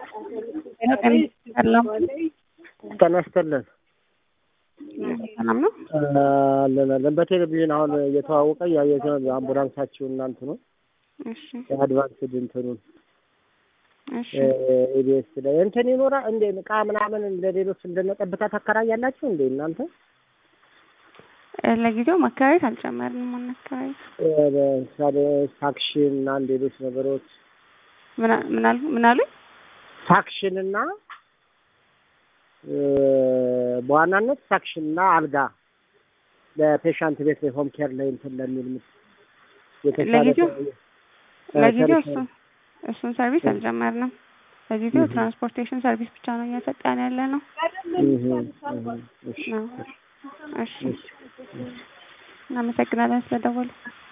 ሰላም ጤና ይስጥልን። ሰላም ነው። አለን አለን። በቴሌቪዥን አሁን እየተዋወቀ ያየት ነው አምቡላንሳችሁ እናንት ነው እሺ የአድቫንስድ እንትኑን እሺ ኢቢኤስ ላይ እንትን ይኖራ እንደ እቃ ምናምን እንደ ሌሎች እንደነ ጠብታ ታከራያላችሁ እንዴ እናንተ? ለጊዜው ማከራየት አልጨመርንም። ማናከራየት እ ለምሳሌ ፋክሽን እና ሌሎች ነገሮች ምን አሉ ምን አሉኝ? ፋክሽን እና እ በዋናነት ፋክሽን እና አልጋ ለፔሻንት ቤት ላይ ሆም ኬር ላይ እንትን ለሚል ምስ የተሻለ ለጊዜው እ ለጊዜው ሰርቪስ እሱን እሱን ሰርቪስ አልጀመርንም። ለጊዜው ትራንስፖርቴሽን ሰርቪስ ብቻ ነው እየሰጠን ያለ ነው። እህ እህ እሺ ነው። እሺ እናመሰግናለን ስለደወሉ።